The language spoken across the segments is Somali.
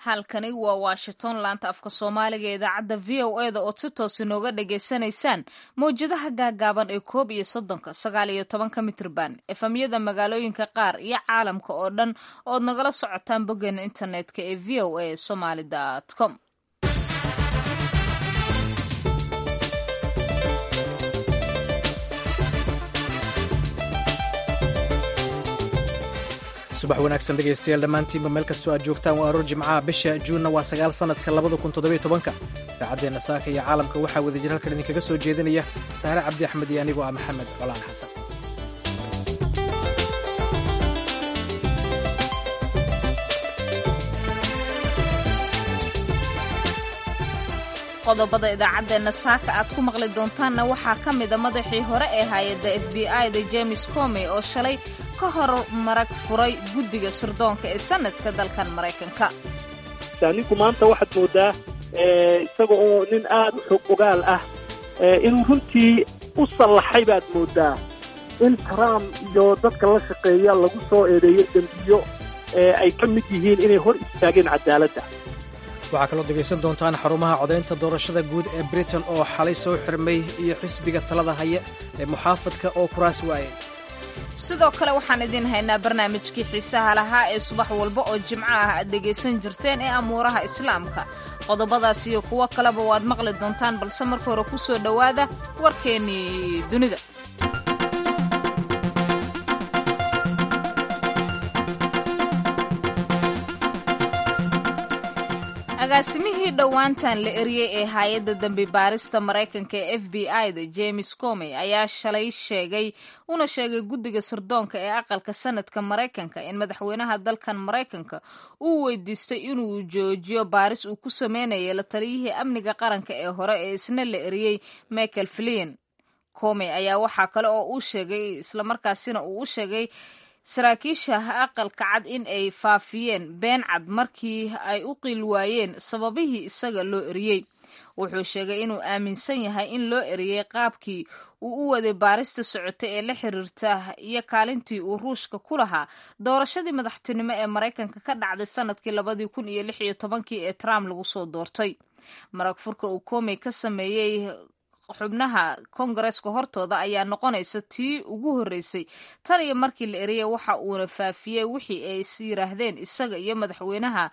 halkani waa washington laanta afka soomaaliga ee idaacadda v o e da ood si toos inooga dhagaysanaysaan mawjadaha gaagaaban ee koob iyo soddonka sagaal iyo tobanka mitrban efamyada magaalooyinka qaar iyo caalamka oo dhan ood nagala socotaan boggeena internetka ee v o a somaly com subax wanaagsan dhegaystayaal dhammaantiinba meel kastoo aad joogtaan waa aroor jimcaha bisha juunna waa sagaal sannadka labada kun toddobiyo tobanka idaacaddeena saaka iyo caalamka waxaa wadajir halkan idinkaga soo jeedinaya saare cabdi axmed iyo anigoo ah maxamed colaan xasan qodobada idaacaddeena saaka aad ku maqli doontaanna waxaa ka mida madaxii hore ee hay-adda f b i da james comey oo shalay ka hor marag furay guddiga sirdoonka ee sanadka dalkan maraykanka ninku maanta waxaad moodaa isaga oo nin aad u xog ogaal ah inuu runtii u sallaxay baad moodaa in trump iyo dadka la shaqeeya lagu soo eedeeyo dembiyo ay ka mid yihiin inay hor istaageen cadaaladda waxaa kaloo dhegaysan doontaan xarumaha codaynta doorashada guud ee britain oo xalay soo xirmay iyo xisbiga talada haya ee muxaafadka oo kuraas waayay sidoo kale waxaan idiin haynaa barnaamijkii xiisaha lahaa ee subax walba oo jimco ah aad dhegaysan jirteen ee amuuraha islaamka qodobadaas iyo kuwo kaleba waad maqli doontaan balse marka hore ku soo dhowaada warkeennii dunida agaasimihii dhowaantan la eriyey ee hay-adda dambi baarista maraykanka ee f b i da james comey ayaa shalay sheegay una sheegay guddiga sirdoonka ee aqalka sanadka maraykanka in madaxweynaha dalkan maraykanka uu weydiistay inuu joojiyo baaris uu ku sameynaya la taliyihii amniga qaranka ee hore ee isna la eriyey michael flin comey ayaa waxaa kale oo uu sheegay islamarkaasina uu u sheegay saraakiisha aqalka cad in ay faafiyeen been cad markii ay u qiil waayeen sababihii isaga loo eriyey wuxuu sheegay inuu aaminsan yahay in loo eriyey qaabkii uu u waday baarista socota ee la xiriirta iyo kaalintii uu ruushka ku lahaa doorashadii madaxtinimo ee maraykanka ka dhacday sanadkii labadii kun iyo lix iyo tobankii ee trump lagu soo doortay marag furka uu komey ka sameeyey xubnaha kongareska hortooda ayaa noqonaysa tii ugu horreysay tan iyo markii la eriyay waxa uuna faafiyey wixii ay is yiraahdeen isaga iyo madaxweynaha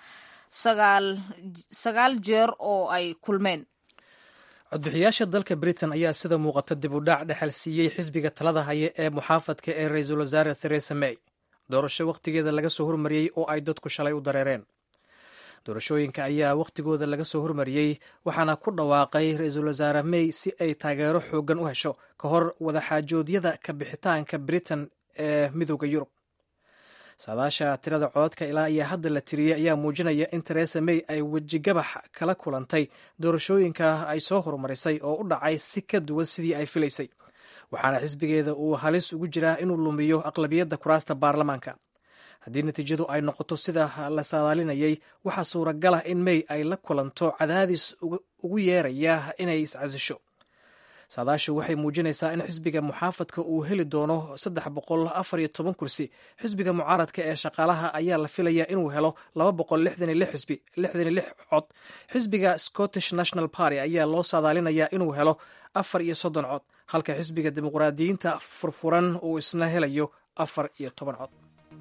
sagaal jeer oo ay kulmeen codbixiyaasha dalka britain ayaa sida muuqata dib u dhac dhexal siiyey xisbiga talada haya ee muxaafadka ee ra-iisul wasaare theresa may doorasho wakhtigeeda laga soo hormariyey oo ay dadku shalay u dareereen doorashooyinka ayaa wakhtigooda laga soo hormariyey waxaana ku dhawaaqay ra-iisul wasaare may si ay taageero xooggan u hesho ka hor wadaxaajoodyada ka bixitaanka britain ee midooda yurub saadaasha tirada cododka ilaa iyo hadda la tiriyey ayaa muujinaya in teresa may ay wejigabax kala kulantay doorashooyinka ay soo horumarisay oo u dhacay si ka duwan sidii ay filaysay waxaana xisbigeeda uu halis ugu jiraa inuu lumiyo aqlabiyadda kuraasta baarlamaanka haddii natiijadu ay noqoto sida la saadaalinayay waxaa suuragal ah in may ay la kulanto cadaadis ugu yeeraya inay iscasisho saadaashu waxay muujinaysaa in xisbiga muxaafadka uu heli doono saddex boqol afar iyo toban kursi xisbiga mucaaradka ee shaqaalaha ayaa la filaya inuu helo laba boqol lixdan iyo lix xisbi lixdan iyo lix cod xisbiga scottish national party ayaa loo saadaalinayaa inuu helo afar iyo soddon cod halka xisbiga dimuqraadiyiinta furfuran uu isna helayo afar iyo toban cod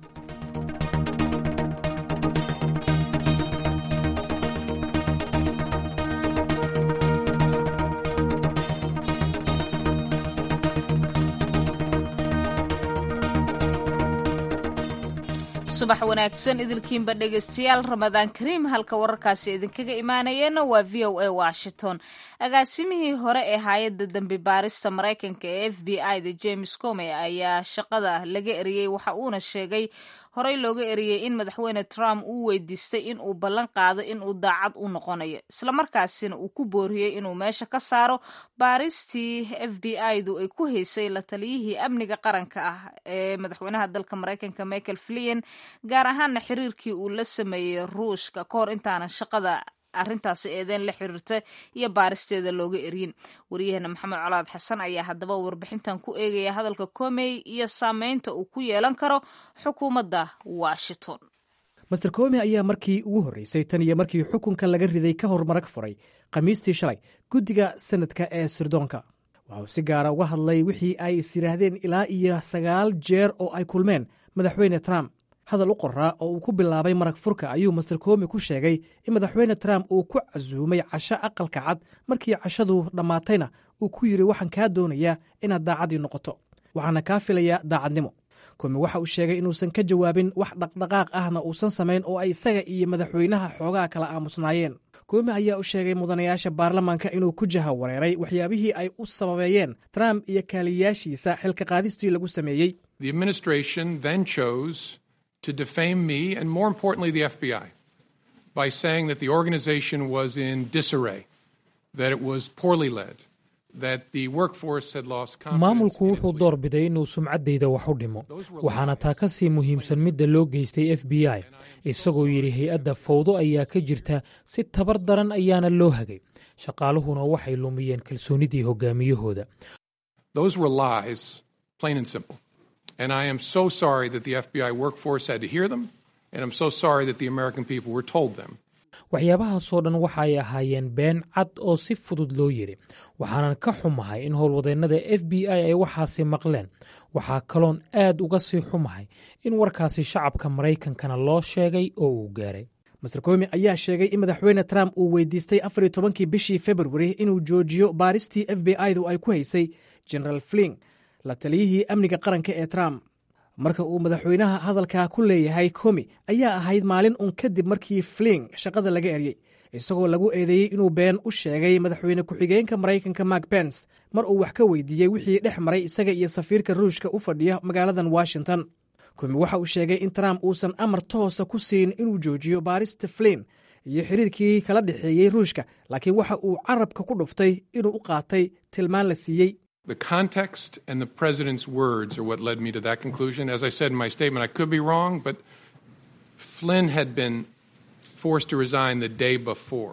subax wanaagsan idilkiinba dhegaystayaal ramadaan kariim halka wararkaasi idinkaga imaanayeenna waa v o a washington agaasimihii hore ee hay-adda dambi baarista maraykanka ee f b i da james comey ayaa shaqada laga eriyey waxa uuna sheegay horey looga eriyey in madaxweyne trump uu weydiistay in uu ballan qaado in uu daacad u noqonayo islamarkaasina uu ku booriyey inuu meesha ka saaro baaristii f b i du ay ku haysay la taliyihii amniga qaranka ah ee madaxweynaha dalka maraykanka michael flien gaar ahaana xiriirkii uu la sameeyey ruushka ka hor intaanan shaqada arrintaasi eedeen la xiriirta iyo baaristeeda looga eryin waryaheena maxamed colaad xasan ayaa haddaba warbixintan ku eegaya hadalka komey iyo saameynta uu ku yeelan karo xukuumadda washington master komi ayaa markii ugu horreysay tan iyo markii xukunka laga riday ka hor marag furay khamiistii shalay guddiga sanadka ee sirdoonka waxauu si gaara uga hadlay wixii ay is yidhaahdeen ilaa iyo sagaal jeer oo ay kulmeen madaxweyne trump hadal u qoraa oo uu ku bilaabay marag furka ayuu master komi ku sheegay in madaxweyne trump uu ku casuumay casho aqalka cad markii cashadu dhammaatayna uu ku yidhi waxaan kaa doonayaa inaad daacadii noqoto waxaana kaa filayaa daacadnimo komi waxa uu sheegay inuusan ka jawaabin wax dhaqdhaqaaq ahna uusan samayn oo ay isaga iyo madaxweynaha xoogaa kala aamusnaayeen komi ayaa u sheegay mudanayaasha baarlamaanka inuu ku jaha wareeray waxyaabihii ay u sababeeyeen trump iyo kaaliyaashiisa xilka qaadistii lagu sameeyey to defame me and more importantly the FBI by saying that the organization was in disarray, that it was poorly led, that the workforce had lost confidence. maamulku wuxuu door biday inuu sumcaddayda wax u dhimo waxaana taa ka sii muhiimsan midda loo geystay f b i isagoo yidhi hay-adda fawdo ayaa ka jirta si tabar daran ayaana loo hagay shaqaaluhuna waxay lumiyeen kalsoonidii hogaamiyahooda Those were lies, plain and simple. And I am so sorry that the FBI workforce had to hear them, and I'm so sorry that the American people were told them. waxyaabahaasoo dhan waxa ay ahaayeen been cad oo si fudud loo yidhi waxaanan ka xumahay in howlwadeennada f b i ay waxaasi maqleen waxaa kaloon aad uga sii xumahay in warkaasi shacabka maraykankana loo sheegay oo uu gaaray master komi ayaa sheegay in madaxweyne trump uu weydiistay afar iyo tobankii bishii februari inuu joojiyo baaristii f b i-du ay ku haysay generaal fling la taliyihii amniga qaranka ee trump marka uu madaxweynaha hadalkaa ku leeyahay komi ayaa ahayd maalin un kadib markii fling shaqada laga eryey isagoo lagu eedeeyey inuu been u sheegay madaxweyne ku-xigeenka maraykanka mark bens mar uu wax ka weydiiyey wixii dhex maray isaga iyo safiirka ruushka u fadhiya magaaladan washington komi waxa uu sheegay in trump uusan amar toosa ku siin inuu joojiyo baarista flin iyo xiriirkii kala dhexeeyey ruushka laakiin waxa uu carabka ku dhuftay inuu u qaatay tilmaan la siiyey The context and the president's words are what led me to that conclusion. As I said in my statement, I could be wrong, but Flynn had been forced to resign the day before.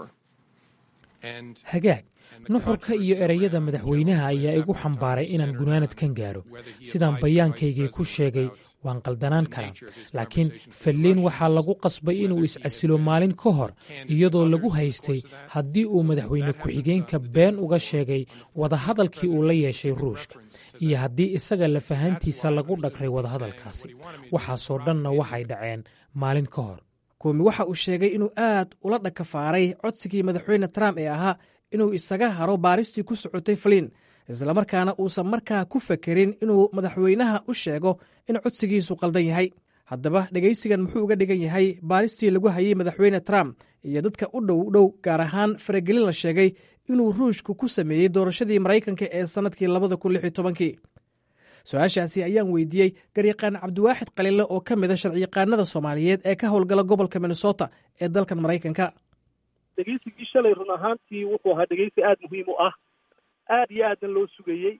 And hagaag nuxurka iyo ereyada madaxweynaha ayaa igu xambaaray inaan gunaanadkan gaaro sidaan bayaankaygii ku sheegay waan qaldanaan karaa laakiin falliin waxaa lagu qasbay inuu is-casilo maalin ka hor iyadoo lagu haystay haddii uu madaxweyne ku-xigeenka been uga sheegay wadahadalkii uu la yeeshay ruushka iyo haddii isaga lafahantiisa lagu dhagray wadahadalkaasi waxaasoo dhanna waxay dhaceen maalin ka hor koomi waxa uu sheegay inuu aad ula dhakafaaray codsigii madaxweyne trump ee ahaa inuu isaga haro baaristii ku socotay faliin islamarkaana uusan markaa ku fekerin inuu madaxweynaha u sheego in codsigiisu qaldan yahay haddaba dhegaysigan muxuu uga dhigan yahay baaristii lagu hayay madaxweyne trump iyo dadka u dhow dhow gaar ahaan faragelin la sheegay inuu ruushku ku sameeyey doorashadii maraykanka ee sannadkii labada kun lix iyo tobankii su-aashaasi ayaan weydiiyey garyaqaan cabdiwaaxid khaliile oo ka mid a sharciyaqaanada soomaaliyeed ee ka howlgala gobolka minnesota ee dalkan maraykanka dhegeysigii shalay run ahaantii wuxuu ahaa dhegeysi aada muhiim u ah aada iyo aadan loo sugayey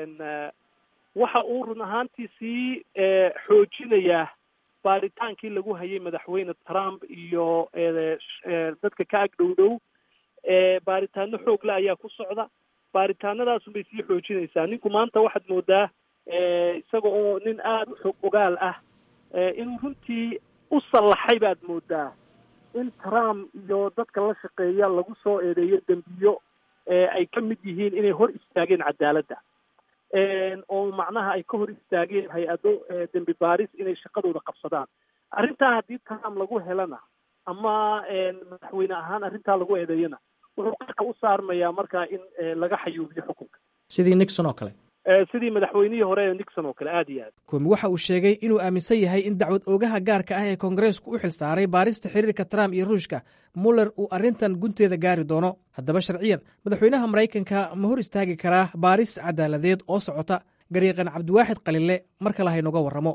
waxa uu run ahaantii sii xoojinayaa baaritaankii lagu hayay madaxweyne trump iyo dadka ka ag dhow dhow baaritaano xoogle ayaa ku socda baaritaanadaasun bay sii xoojinaysaa ninku maanta waxaad moodaa isaga oo nin aada u xog ogaal ah inuu runtii u sallaxay baad moodaa in trump iyo dadka la shaqeeya lagu soo eedeeyo dembiyo ay ka mid yihiin inay hor istaageen cadaaladda oo macnaha ay ka hor istaageen hay-ado dembi baaris inay shaqadooda qabsadaan arrintaa haddii trump lagu helana ama madaxweyne ahaan arrintaa lagu eedeeyana wuxuu qarka u saarmayaa markaa in laga xayuubiyo xukunka sidii nixon oo kale sidii madaxweynihii hore ee nixon oo kale aada iyo aad koomi waxa uu sheegay inuu aaminsan yahay in dacwad oogaha gaarka ah ee koongareesku u xilsaaray baarista xiriirka trump iyo ruushka muller uu arrintan gunteeda gaari doono haddaba sharciyan madaxweynaha maraykanka ma hor istaagi karaa baaris cadaaladeed oo socota garyaqan cabdiwaaxid qalile mar kale haynoga warramo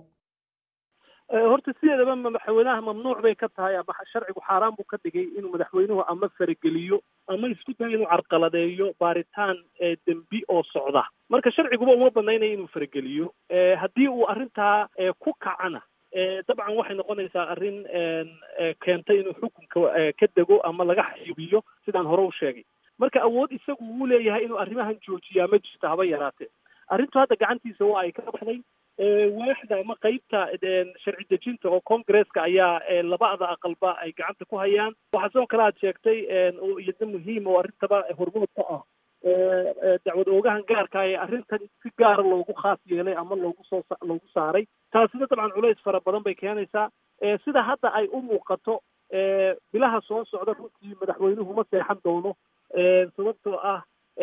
horta sideedaba madaxweynaha mamnuuc bay ka tahay ama sharcigu xaaraan buu ka dhigay inuu madaxweynuhu ama farageliyo ama isku dayo inuu carqaladeeyo baaritaan dembi oo socda marka sharciguba uma banaynaya inuu farageliyo haddii uu arrintaa ku kacana dabcan waxay noqonaysaa arrin keentay inuu xukunka ka dego ama laga xayubiyo sidaan hore u sheegay marka awood isagu wuu leeyahay inuu arrimahan joojiyaa ma jirto haba yaraatee arrintu hadda gacantiisa waa ay ka baxday waaxda ama qeybta sharci dejinta oo congresska ayaa labada aqalba ay gacanta ku hayaan waxaa sidoo kale aad sheegtay oo iyadna muhiim oo arrintaba hormood ka ah dacwad oogahan gaarka ee arrintan si gaara loogu khaas yeelay ama loogu soo loogu saaray taasina dabcan culays fara badan bay keenaysaa sida hadda ay u muuqato bilaha soo socda runtii madaxweynuhu ma seexan doono sababtoo ah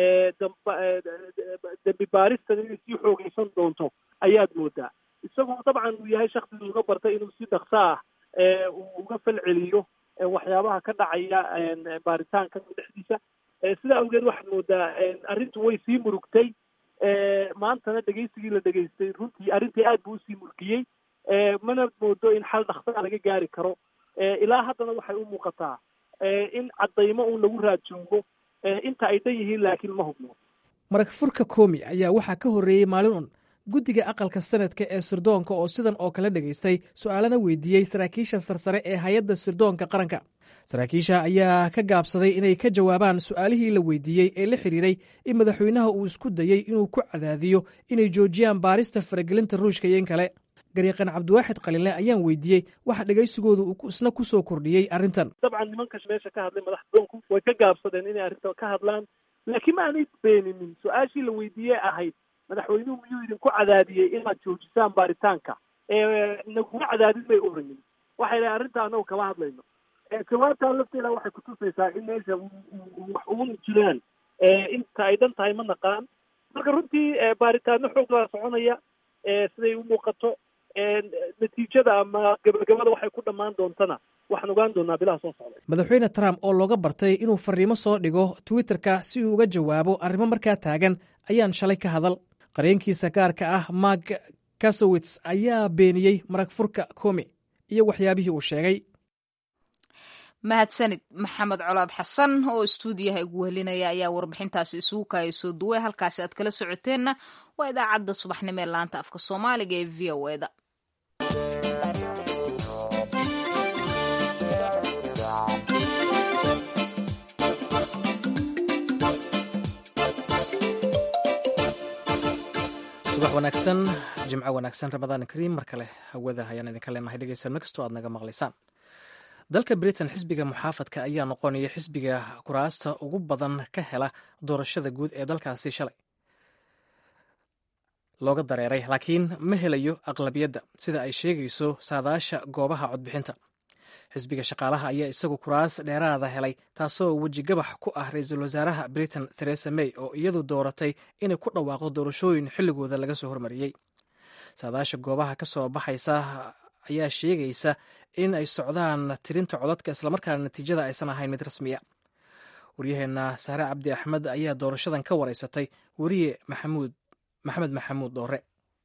dembi baaristan inay sii xoogeysan doonto ayaad moodaa isagoo dabcan uu yahay shaksi uga bartay inuu si dhakso ah uu uga fal celiyo waxyaabaha ka dhacaya baaritaanka dhexdiisa sidaa awgeed waxaad moodaa arrintu way sii murugtay maantana dhegeysigii la dhegeystay runtii arrintii aad buu usii murgiyey mana moodo in xal dhaksaa laga gaari karo ilaa haddana waxay u muuqataa in caddaymo uun lagu raad joogo inta ay dhan yihiin laakiin ma hubno marag furka koomi ayaa waxaa ka horreeyey maalin un guddiga aqalka sanadka ee sirdoonka oo sidan oo kale dhegaystay su'aalana weydiiyey saraakiisha sarsare ee hay-adda sirdoonka qaranka saraakiisha ayaa ka gaabsaday inay ka jawaabaan su'aalihii la weydiiyey ee la xidhiiray in madaxweynaha uu isku dayey inuu ku cadaadiyo inay joojiyaan baarista faragelinta ruushka iyo in kale gariiqan cabdiwaaxid qalinle ayaan weydiiyey waxa dhegaysigooda uu isna ku soo kordhiyey arrintan dabcan nimanka meesha ka hadlay madaxdoonku way ka gaabsadeen inay arrintan ka hadlaan laakiin ma aanay beeninin su-aashii la weydiiyey ahayd madaxweynuhu miyuu idinku cadaadiyey inaad joojisaan baaritaanka naguma cadaadin bay orayin waxay dhahay arrinta anagu kama hadlayno jawaabtaa lafteeda waxay kutusaysaa in meesha wax uun jiraan inta ay dhan tahay ma naqaan marka runtii baaritaano xooglaa soconaya siday u muuqato natiijada ama gabagabada waxay ku dhammaan doontana waxaan ogaan doonaa bilaha soo socda madaxweyne trump oo looga bartay inuu fariimo soo dhigo twitterka si uu uga jawaabo arrimo markaa taagan ayaan shalay ka hadal qareenkiisa gaarka ah mark kasowits ayaa beeniyey marag furka komi iyo waxyaabihii uu sheegay mahadsanid maxamed colaad xasan oo istuudiyaha igu wehelinaya ayaa warbixintaasi isugu kaaya soo duway halkaasi aad kala socoteenna waa idaacadda subaxnimo ee laanta afka soomaaliga ee v o eda subax wanaagsan jimco wanaagsan ramadaan kariim mar kale hawada ayaan idinka leenahay dhegeysan makastoo aad naga maqlaysaan dalka britain xisbiga muxaafadka ayaa noqonaya xisbiga kuraasta ugu badan ka hela doorashada guud ee dalkaasi shalay looga dareeray laakiin ma helayo aqlabiyadda sida ay sheegayso saadaasha goobaha codbixinta xisbiga shaqaalaha ayaa isagu kuraas dheeraada helay taasoo wejigabax ku ah ra-iisul wasaaraha britain theresa may oo iyadu dooratay inay ku dhawaaqdo doorashooyin xilligooda laga soo hormariyey saadaasha goobaha ka soo baxaysa ayaa sheegaysa in ay socdaan tirinta codadka islamarkaana natiijada aysan ahayn mid rasmiya waryaheena sahre cabdi axmed ayaa doorashadan ka wareysatay weriye maxamuud maxamed maxamuud doore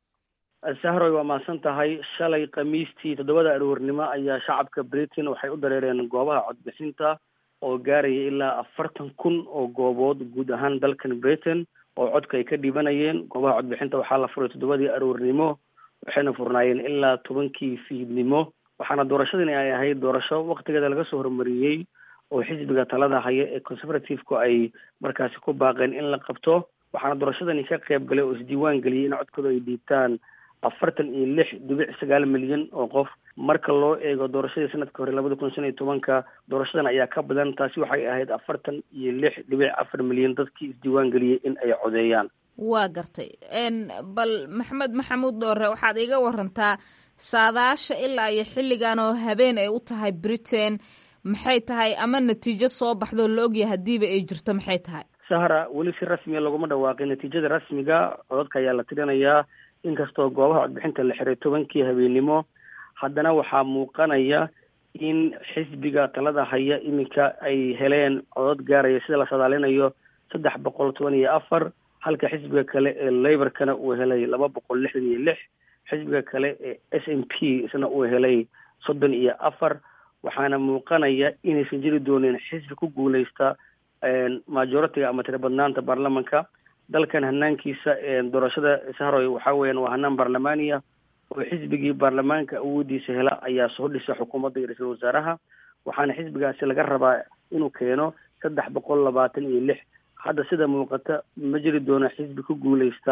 sahroy waa mahadsan tahay shalay khamiistii toddobada aroornimo ayaa shacabka britain waxay u dareereen goobaha codbixinta oo gaaraya ilaa afartan kun oo goobood guud ahaan dalkan britain oo codka ay ka dhibanayeen goobaha codbixinta waxaa la furay toddobadii aroornimo waxayna furnaayeen ilaa tobankii fiidnimo waxaana doorashadani ay ahayd doorasho waktigeeda laga soo hormariyey oo xisbiga talada haya ee conservative-ku ay markaasi ku baaqeen in la qabto waxaana doorashadani ka qayb galay oo isdiiwaan geliyey in codkooda ay dhiibtaan afartan iyo lix dhibic sagaal milyan oo qof marka loo eego doorashadii sanadka hore labada kun shan iyo tobanka doorashadan ayaa ka badan taasi waxay ahayd afartan iyo lix dhibic afar milyan dadkii isdiiwaan geliyey in ay codeeyaan waa gartay bal maxamed maxamuud doore waxaad iga warantaa saadaasha ilaa iyo xilligan oo habeen ay u tahay britain maxay tahay ama natiijo soo baxdoo la ogyahay haddiiba ay jirto maxay tahay sahra weli si rasmiya laguma dhawaaqin natiijada rasmiga codadka ayaa la tirinayaa inkastoo goobaha codbixinta la xiray tobankii habeennimo haddana waxaa muuqanaya in xisbiga talada haya iminka ay heleen codod gaaraya sida la sadaalinayo saddex boqol toban iyo afar halka xisbiga kale ee laborkana uu helay laba boqol lixdan iyo lix xisbiga kale ee s m p isna uu helay soddon iyo afar waxaana muuqanaya inaysan jiri doonin xisbi ku guuleysta majoritiga ama tira badnaanta baarlamanka dalkan hanaankiisa doorashada sahroy waxaa weeyaan waa hanaan baarlamaaniya oo xisbigii baarlamaanka awoodiisa hela ayaa soo dhisa xukuumadda iyo ra-iisul wasaaraha waxaana xisbigaasi laga rabaa inuu keeno saddex boqol labaatan iyo lix hadda sida muuqata ma jiri doono xisbi ku guuleysta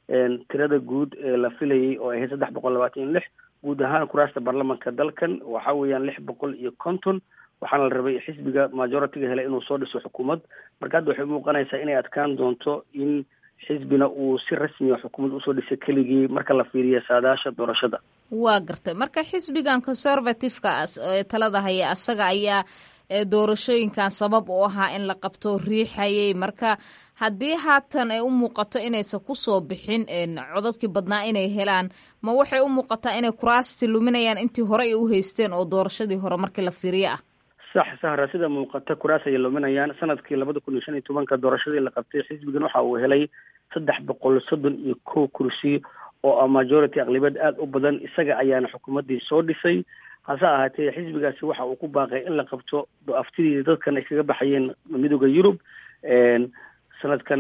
tirada guud ee la filayay oo ahayd saddex boqol labaatan iyo lix guud ahaan kuraasta baarlamanka dalkan waxa weeyaan lix boqol iyo konton waxaana la rabay xisbiga majoritiga helay inuu soo dhiso xukuumad marka hadda waxay muuqanaysaa inay adkaan doonto in xisbina uu si rasmiya xukuumad usoo dhisay keligii marka la fiiriyo saadaasha doorashada waa gartay marka xisbigan conservative-ka ee talada haya asaga ayaa doorashooyinkan sabab u ahaa in la qabto riixayay marka haddii haatan ay u muuqato inaysan kusoo bixin codadkii badnaa inay helaan ma waxay u muuqataa inay kuraasti luminayaan intii hore ay u haysteen oo doorashadii hore markii la fiiriyo ah sax sahra sida muuqata kuraas ayay luminayaan sanadkii labada kun iyo shan iyo tobanka doorashadii la qabtay xisbigan waxa uu helay saddex boqol soddon iyo kow kursi oo ah majority aqlibiyad aada u badan isaga ayaana xukuumaddii soo dhisay hase ahaatee xisbigaasi waxa uu ku baaqay in la qabto aftidii dadkan ay kaga baxayeen midooda yurub sanadkan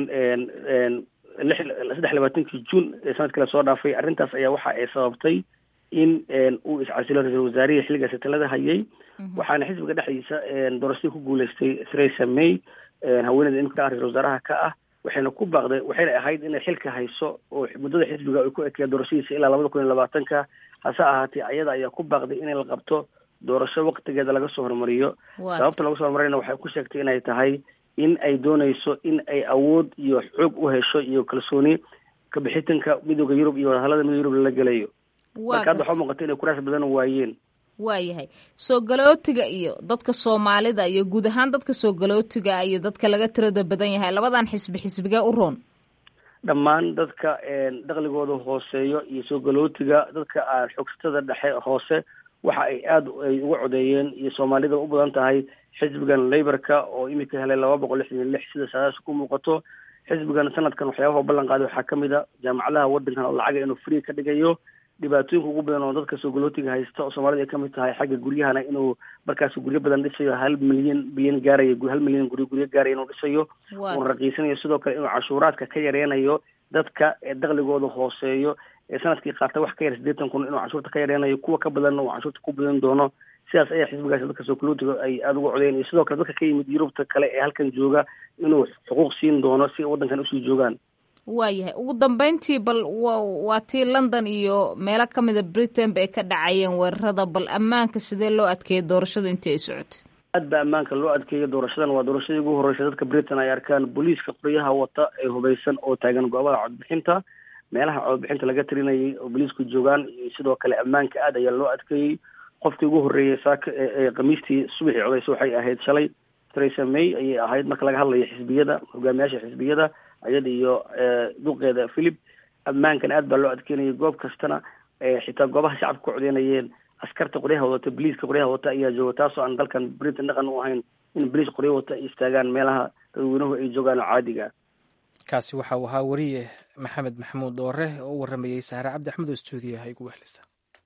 lix saddex labaatankii juun ee sanadkii lasoo dhaafay arrintaas ayaa waxa ay sababtay in uu iscasilo ra-iisul wasaarihii xilligaasi talada hayay waxaana xisbiga dhexdiisa doorashadii ku guuleystay theresa may haweeneyda imika ah ra-isul wasaaraha ka ah waxayna ku baaqday waxayna ahayd inay xilka hayso oo muddada xisbiga ay ku ekeya doorashadiisa ilaa labada kun iyo labaatanka hase ahaatee ayada ayaa ku baaqday in la qabto doorasho waktigeeda laga soo horumariyo sababta laga soo horumariyana waxay ku sheegtay inay tahay in ay dooneyso in ay awood iyo xoog u hesho iyo kalsooni kabixitanka midooda yurub iyo wadahallada midooda yurub lala gelayo marka hadda waxaa muuqata inay kuraas badan waayeen waayahay soo galootiga iyo dadka soomaalida iyo guud ahaan dadka soo galootiga iyo dadka laga tirada badan yahay labadan xisbi xisbigee u roon dhammaan dadka dakligooda hooseeyo iyo soo galootiga dadka aan xoogsatada dhexe hoose waxa ay aada ay uga codeeyeen iyo soomaalida u badan tahay xisbigan laborka oo imika helay laba boqol lixdan iyo lix sida saadaas ku muuqato xisbigan sanadkan waxyaabaha ballan qaaday waxaa kamid a jaamacadaha wadankan oo lacaga inuu free ka dhigayo dhibaatooyinka ugu badan oo dadka soo galootiga haysta oo soomaalida ay kamid tahay xagga guryahana inuu markaas guryo badan dhisayo hal milyan bilyan gaaraya hal milyan guryo guryo gaaraya inuu dhisayo uuna raqiisanayo sidoo kale inuu cashuuraadka ka yareynayo dadka ee dakligooda hooseeyo ee sanadkii qaata wax ka yar siddeetan kun inuu cashuurta ka yareynayo kuwa ka badanna uu cashuurta ku badan doono sidaas ayaa xisbigaasi dadka soo galootiga ay aada uga codeyen iyo sidoo kale dadka ka yimid yurubta kale ee halkan jooga inuu xuquuq siin doono si ay waddankan usii joogaan waayahay ugu dambeyntii bal waa tii london iyo meelo ka mida britain ba ay ka dhacayeen weerarada bal ammaanka sidee loo adkeeyay doorashada intii ay socotay aad ba ammaanka loo adkeeyo doorashadan waa doorashadii ugu horreysay dadka britain ay arkaan booliiska qoryaha wata ee hubaysan oo taagan goobaha codbixinta meelaha codbixinta laga tirinayay oo booliisku joogaan iyo sidoo kale ammaanka aad ayaa loo adkeeyey qofkii ugu horreeyay saaka ee khamiistii subaxii codeysa waxay ahayd shalay theresa may ayay ahayd marka laga hadlayo xisbiyada hogaamiyaasha xisbiyada ayada iyo duqeeda philip ammaankan aad baa loo adkeynayay goob kastana xitaa goobaha shacabka ku codeynayeen askarta qoryaha wadata boliiska qoryaha wata ayaa jooga taasoo aan dalkan britain dhaqan u ahayn in boliis qoryo wata ay istaagaan meelaha dadweynuhu ay joogaan oo caadiga kaasi waxa uu ahaa wariye maxamed maxamuud doore oo u waramayey sahre cabdi axmed oo stuudiyaha igu wehlisa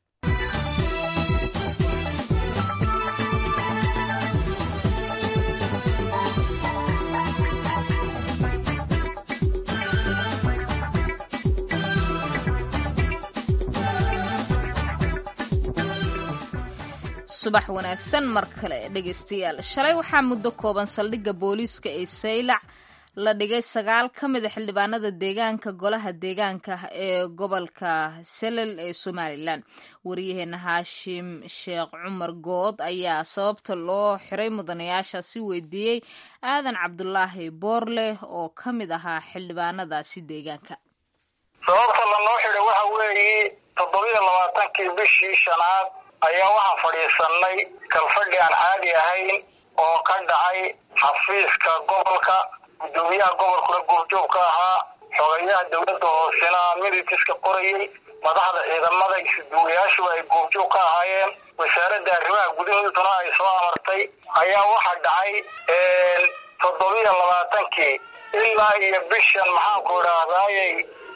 subax wanaagsan mar kale dhegeystayaal shalay waxaa muddo kooban saldhigga booliiska ee saylac la dhigay sagaal ka mida xildhibaanada deegaanka golaha deegaanka ee gobolka selel ee somalilan wariyaheena haashim sheekh cumar good ayaa sababta loo xiray mudanayaashaasi weydiiyey aadan cabdulaahi boorle oo ka mid ahaa xildhibaanadaasi deegaanka sababta lanoo xiday waxa weeye toddobiyo labaatankii bishii shanaad ayaa waxaan fadhiisanay kalfadhi aan caadi ahayn oo ka dhacay xafiiska gobolka guddoomiyaha gobolkuna goobjoog ka ahaa xogayaha dowladda hoosena militiska qorayay madaxda ciidamada isduwayaashu ay goobjoog ka ahaayeen wasaaradda arrimaha gudahooduna ay soo amartay ayaa waxaa dhacay toddobiyo labaatankii ilaa iyo bishan maxaanku idhaahdayy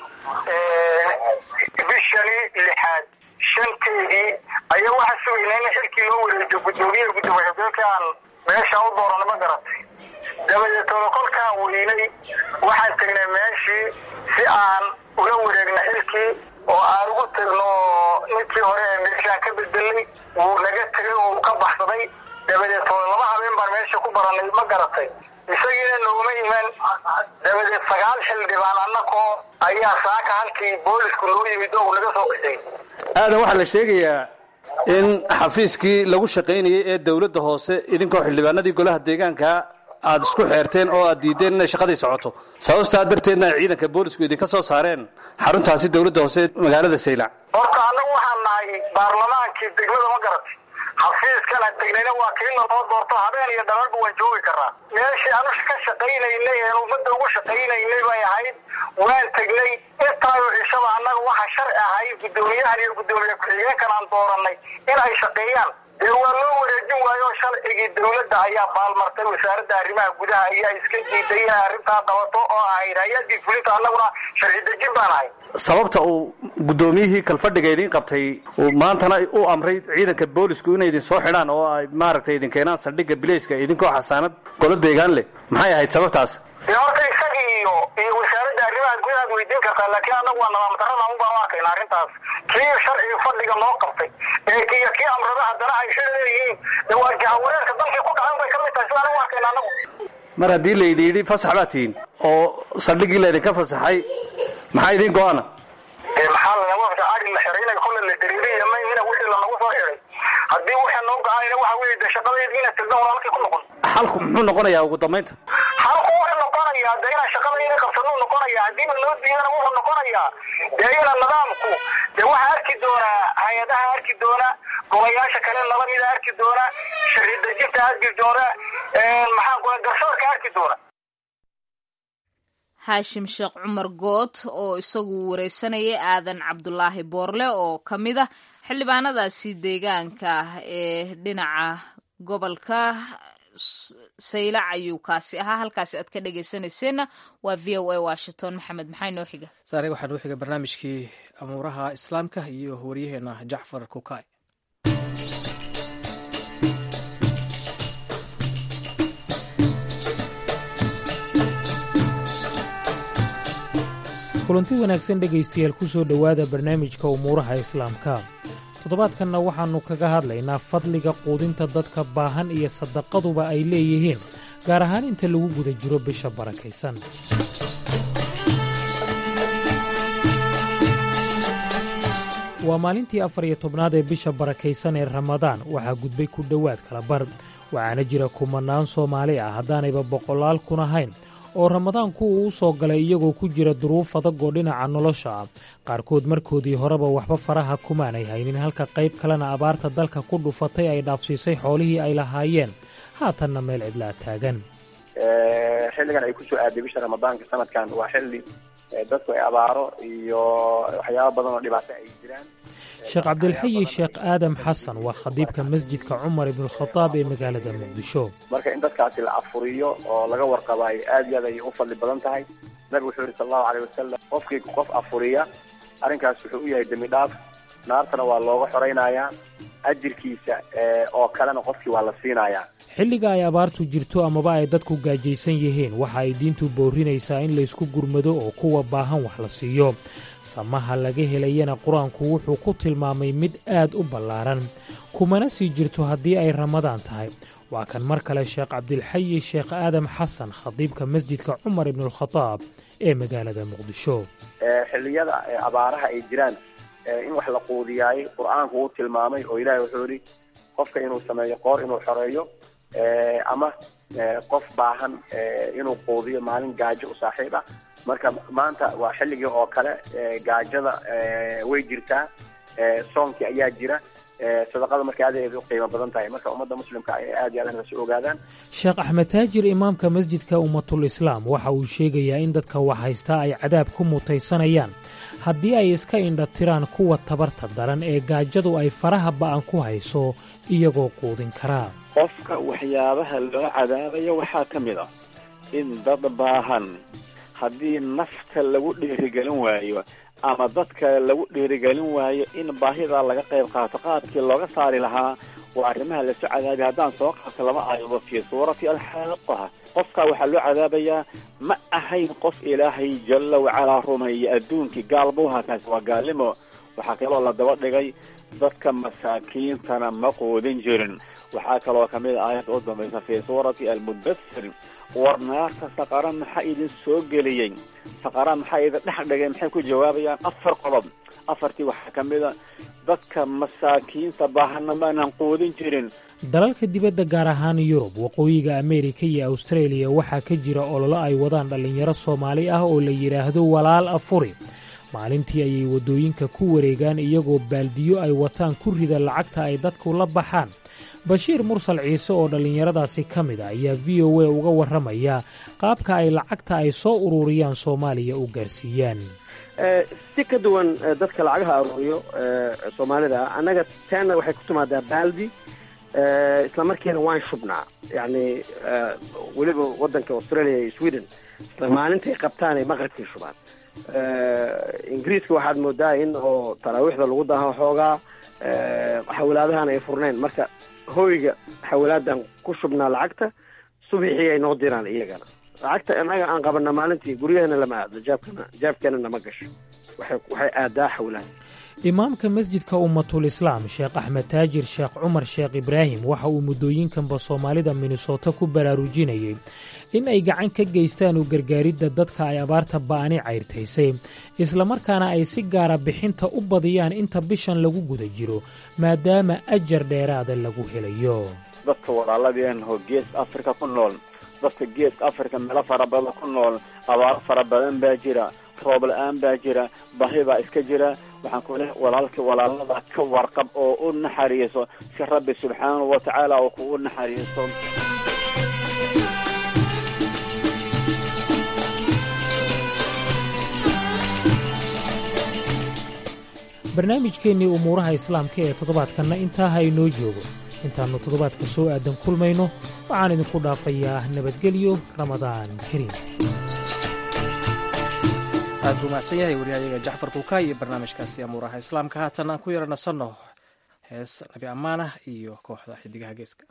bishani lixaad shanteedii ayaa waxaa sugaynaa in xilkii loo wareejiyo guddoomiyaha guddoomiye xigeenkaan meesha u doorana ma garatay dabadeetooda kolkaan weynay waxaan tegnay meeshii si aan ula wareegna xilkii oo aan ugu tagno ninkii hore ee meeshaan ka bedelay wuu naga tegay oo uu ka baxsaday dabadeetooda laba habeen baan meesha ku baranay ma garatay isagiina nooguma iman dabadeed sagaal xildhibaan annakoo ayaa saaka halkii boolisku noo yimid oo naga soo qisay aadan waxaa la sheegayaa in xafiiskii lagu shaqaynayay ee dowladda hoose idinkoo xildhibaanadii golaha deegaanka aad isku xeerteen oo aad diideen inay shaqadii socoto sababtaa darteedna ay ciidanka boolisku idinka soo saareen xaruntaasi dowladda hoose magaalada saylac horta annagu waxaan nahay baarlamaankii degmada ma garat xafiiskan aan tegnayna waa kiina noo doorto habeen iyo dhabarba waan joogi karaa meeshii anu ka shaqaynaynay een ummadda ugu shaqaynaynay bay ahayd waan tegnay intaayo cishaba annaga waxa sharci ahayd guddoomiyahan iyo guddoomiye ku-xigeenkan aan dooranay in ay shaqeeyaan dee waa loo wareejin waayo sharcigii dowladda ayaa baalmartay wasaaradda arrimaha gudaha ayaa iska diiday inay arrintaa qabato oo ahayd hay-adii fulinta annaguna sharci dejin baan ahay sababta uu guddoomiyihii kalfadhiga idiin qabtay uu maantana u amray ciidanka boolisku inay idin soo xidhaan oo ay maaragtay idin keenaan saldhigga bilayska idinkoo xasaanad golo deegaan leh maxay ahayd sababtaas dee horta isagii iyo iyo wasaaradda arrimaha gudahaad weydiin kartaa laakiin annagu waa nidaam darrada un baan u arkayna arrintaas kii sharciga fadhiga noo qabtay ee kiiyo kii amrada haddana ay shir leeyihiin dee waa jahawareerka dalkii ku dhacan bay ka mid tahay sidaan u arkayna annagu mar haddii laydin yidhi fasax baa tihiin oo saldhiggii laydinka fasaxay maxaa idiin go-ana dee maxaa lanaga ari la xiray inay kolle la dariiriya mayhina wixii lanagu soo xiray haddii waxaa noo go-aanayna waxa weeye dee shaqadeedii inaad tegdan walaalkii ku noqon xalku muxuu noqonayaa ugu dambaynta halku wuxuu noqonayaa dee inaan shaqadayna qabsanuu noqonayaa haddiiba loo diidana wuxuu noqonayaa dee ina nidaamku dee waxaa arki doonaa hay-adaha arki doona golayaasha kale nala mida arki doona sharci dejinta arki doona maxaan ku garsoorka arki doona haashim sheekh cumar good oo isagu wareysanayay aadan cabdulaahi boorle oo ka mid ah xildhibaanadaasi deegaanka ah ee dhinaca gobolka saylac ayuu kaasi ahaa halkaasi aad ka dhegeysanayseena waa v o a washington maxamed maxaa inoo xiga saare waxaa noo xiga barnaamijkii amuuraha islaamka iyo waryaheena jacfar kukay kulanti wanaagsan dhegaystayaal ku soo dhowaada barnaamijka umuuraha islaamka toddobaadkanna waxaannu kaga hadlaynaa fadliga quudinta dadka baahan iyo sadaqaduba ay leeyihiin gaar ahaan inta lagu guda jiro bisha barakaysan waa maalintii afar iyo tobnaad ee bisha barakaysan ee ramadaan waxaa gudbay ku dhowaad kala bar waxaana jira kumannaan soomaali ah haddaanayba boqolaal kun ahayn oo ramadaanku uu u soo galay iyagoo ku jira duruuf adag oo dhinaca nolosha ah qaarkood markoodii horeba waxba faraha kumaanay haynin halka qayb kalena abaarta dalka ku dhufatay ay dhaafsiisay xoolihii ay lahaayeen haatanna meel cidlaa taagan xilligan ay kusoo aaday bisha ramadaanka sanadkan waa xilli dadku ay abaaro iyo waxyaaba badan oo dhibaato ay jiraan sheekh cabdilxayi sheekh aadam xasan waa khadiibka masjidka cumar ibnukhadaab ee magaalada muqdisho marka in dadkaasi la afuriyo oo laga warqabaayo aad iyo aad ayay u fadli badan tahay nabigu wuxuu yihi sal allahu aleyh wasalam qofkii qof afuriya arrinkaas wuxuu u yahay dembi dhaaf naartana waa looga xoraynayaa ajirkiisa oo kalena qofkii waa la siinayaa xilliga ay abaartu jirto amaba ay dadku gaajaysan yihiin waxa ay diintu boorinaysaa in laysku gurmado oo kuwa baahan wax la siiyo samaha laga helayana qur-aanku wuxuu ku tilmaamay mid aad u ballaaran kumana sii jirto haddii ay ramadaan tahay waa kan mar kale sheekh cabdilxayi sheekh aadam xasan khadiibka masjidka cumar ibnualkhadaab ee magaalada muqdisho xilliyada abaaraha ay jiraan in wax la quudiyaayey qur-aanku uu tilmaamay oo ilaahay wuxuu yidhi qofka inuu sameeyo qoor inuu xoreeyo ama qof baahan inuu quudiyo maalin gaajo u saaxiib ah marka maanta waa xilligii oo kale gaajada way jirtaa soonkii ayaa jira sadaqada marka aad aad u qiimo badan tahay marka ummadda muslimka ay aad iyo aad inay ogaadaan sheekh axmed taajir imaamka masjidka ummatul islaam waxa uu sheegayaa in dadka wax haystaa ay cadaab ku mutaysanayaan haddii ay iska indhatiraan kuwa tabarta daran ee gaajadu ay faraha ba'an ku hayso iyagoo quudin karaa qofka waxyaabaha loo cadaabayo waxaa ka mid ah in dad baahan haddii nafta lagu dhiirigelin waayo ama dadka lagu dhiirigelin waayo in baahidaa laga qayb qaato qaabkii looga saari lahaa waa arrimaha lasoo cadaabay haddaan soo qaato laba aayadood fii suurati alxaaqaha qofka waxaa loo cadaabayaa ma ahayn qof ilaahay jalla wacalaa rumeeya adduunkii gaal buu ahaa kaasi waa gaalnimo waxaa kaloo la daba dhigay dadka masaakiintana ma quudin jirin waxaa kaloo ka mid a aayadda u dambaysa fii suurati almudathir war naarta saqara maxaa idin soo geliyey saqara maxaa idin dhex dhigay maxay ku jawaabayaan afar qodob afartii waxaa ka mid a dadka masaakiinta baahana maanan quudin jirin dalalka dibadda gaar ahaan yurub waqooyiga ameerika iyo austareeliya waxaa ka jira ololo ay wadaan dhallinyaro soomaali ah oo la yidhaahdo walaal afuri maalintii ayay waddooyinka ku wareegaan iyagoo baaldiyo ay wataan ku rida lacagta ay dadku la baxaan bashiir mursal ciise oo dhallinyaradaasi ka mid a ayaa v o a uga warramaya qaabka ay lacagta ay soo ururiyaan soomaaliya u gaarsiiyaan si ka duwan dadka lacagaha aruuriyo soomaalida annaga teena waxay ku timaadaa baaldi isla markiina waan shubnaa yacni weliba waddanka australia iyo sweden isla maalintay qabtaan ay maqribkii shubaan ingiriiska waxaad moodaa in oo taraawiixda lagu daho xoogaa xawalaadahan ay furnayn marka hoyga xawalaadan ku shubnaa lacagta subixii ay noo diraan iyagana lacagta innaga aan qabana maalintii guryahana lama aadno jaabkana jaabkeena nama gasho waxay waxay aadaa xawlaha imaamka masjidka ummatul islaam sheekh axmed taajir sheekh cumar sheekh ibraahim waxa uu muddooyinkanba soomaalida minnesota ku baraarujinayay in ay gacan ka geystaan u gargaaridda dadka ay abaarta ba'ani cayrtaysay islamarkaana ay si gaara bixinta u badiyaan inta bishan lagu guda jiro maadaama ajar dheeraada lagu helayo dadka walaaladeenho geeska afrika ku nool dadka geeska afrika meelo fara badan ku nool abaaro fara badan baa jira roob la-aan baa jira bahi baa iska jira waxaan ku leehay walaalka walaalada ka warqab oo u naxariiso si rabbi subxaanahu wa tacaala oo kugu naxariiso barnaamijkeennii umuuraha islaamka ee toddobaadkanna intaa ha inoo joogo intaannu toddobaadka soo aadan kulmayno waxaan idinku dhaafayaa nabadgelyo ramadaan kariim aad buu mahadsan yahay waryahayaga jacfar kuuka iyo barnaamijkaasi amuuraha islaamka haatan aan ku yara nasanno hees nabi ammaanah iyo kooxda xidigaha geeska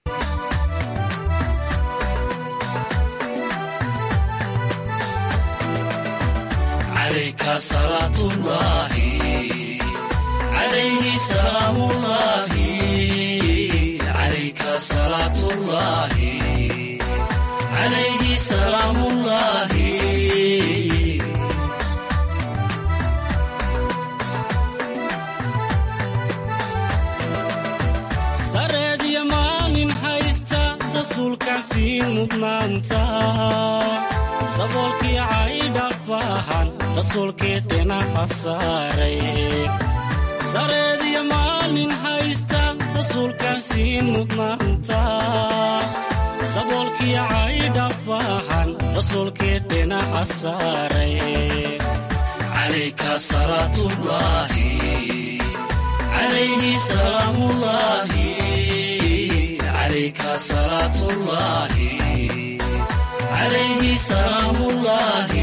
sareedya maalin haysta rasuulkaan siin mudnaanta saboolkii caydha baahan rasuulkii dhinaca saaray sareedya maalin haysta rasuulkaan siin mudnaanta saboolkii caydha baahan rasuulkii dhinaca saaray calayka salaatullaahi عليه سلام الله عليك صلاة الله عليه سلام الله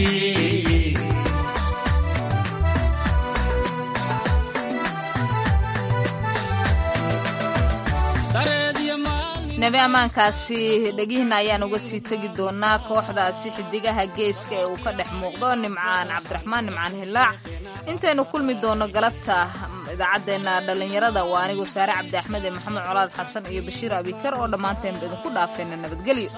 nebi ammaankaasi dhegihiina ayaan uga sii tegi doonaa kooxdaasi xidigaha geeska ee uu ka dhex muuqdo nimcaan cabdiraxmaan nimcaan hilaac intaynu kulmi doonno galabta idaacaddeenna dhallinyarada waa anigu saare cabdi axmed ee maxamed colaad xasan iyo bashiir abikar oo dhammaanteenba idinku dhaafayna nabadgelyo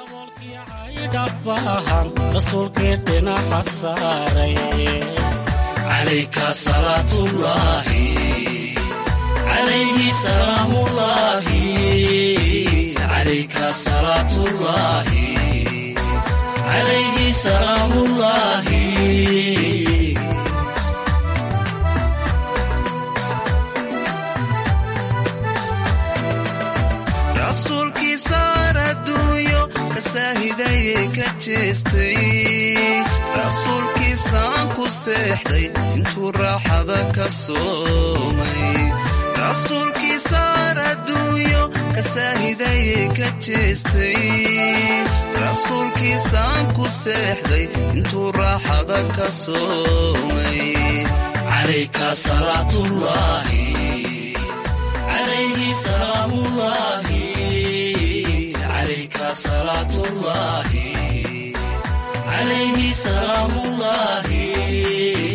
rasuulkii dhinaca saaray calayka salaatullaahi calayhi salaamullaahi calayka salaatullaahi calayhi salaamullaahi rasuulkiisaar adduunyo ka saahidayay ka jeestay rasuulkiisaan ku seexday intuu raaxada ka soomay rasuulkiisaar adduunyo ka saahidayay ka jeestay rasuulkiisaan ku seexday intuu raaxada ka soomay calayka salaatullaahi calayhi salaamullaahi عليك صلاة الله عليه سلام الله